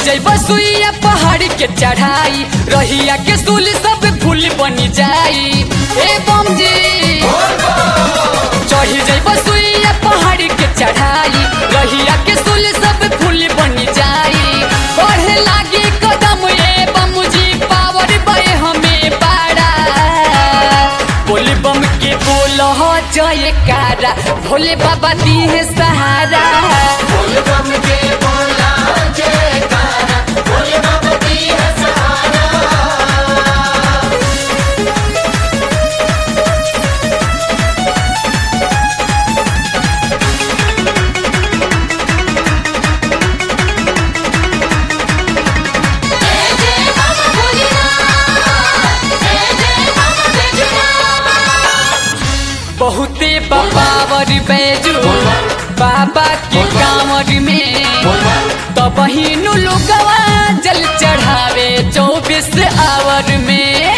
जई बसुइया पहाड़ के चढ़ाई रहिया के सुल सब फूल बनी जाई ए बम जी चढ़ी जई बसुइया पहाड़ के चढ़ाई रहिया के सुल सब फूल बनी जाई बढ़े लागी कदम ए बम जी पावर बे हमें पारा बोले बम के बोल हो जय कारा भोले बाबा दी है सहारा बोल बम के बोला जयकारा बोले बाबा की है सहारा जय जय बाबा भोलेनाथ जय जय बाबा बैजूनाथ बहुते बाबावर बैजू बाबा के कांवर में तो बहिनु लोगवा जल चढ़ावे चौबीस आवर में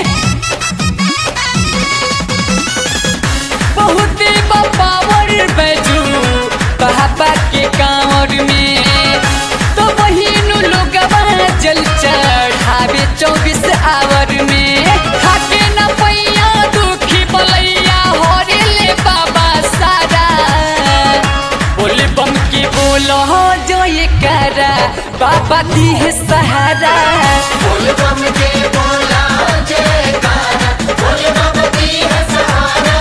बहुते बाबावर बैजू बाबा के कांवर में तो बहिनु लोगवा जल चढ़ावे चौबीस आवर में खाके न पैया दुखी बलैया हरे ले बाबा सारा बोले बम के बोलो हो जो ये करा बाबा दी है सहारा बोल बम के बोला जयकारा बोले बाबा की है सहारा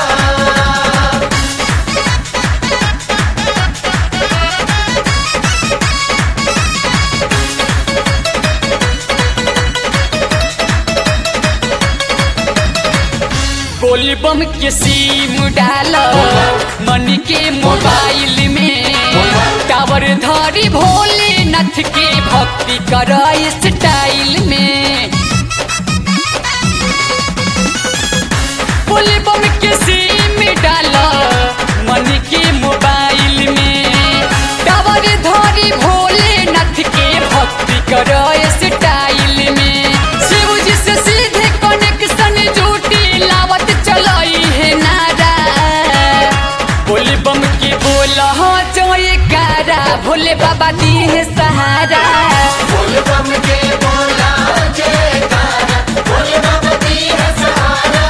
बोल बम के सीम डालो मन के मोबाइल में टावर धारी भोलेनाथ के भक्ति कर स्टाइल में बोल बम के सीम डालो मन के मोबाइल में टावर धारी भोलेनाथ के भक्ति कर स्टाइल में शिव जी से सीधे कनेक्शन जूटी लावत चलाई है नारा बोले बम के बोला हो जोए कारा भोले बाबा दी है सहारा बोल बम के बोला जयकारा बोले बाबा की है सहारा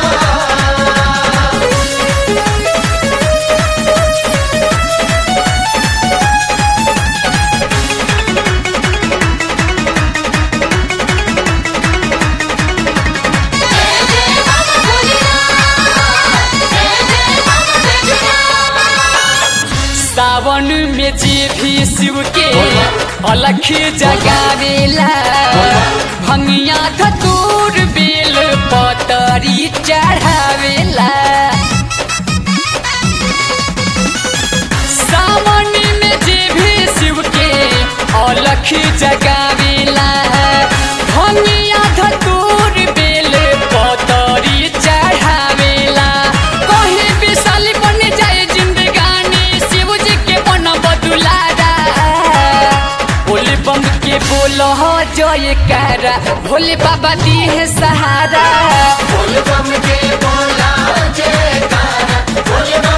जय जय बाबा भोलेनाथ जय जय बाबा बैजूनाथ सावन में जे भी शिव के अलख जगावेला भंगिया धतूर बेल पतरी चढ़ावेला सावन में जे भी शिव के अलख जगावेला भंगिया धतूर बेल पतरी चढ़ावेला कहीं विशाल बन जाए जिंदगानी शिव जी के बन बदुलारा बोले बम के बोलो हो जय कारा भोले बाबा दी है सहारा बोल बम के बोला जयकारा बोले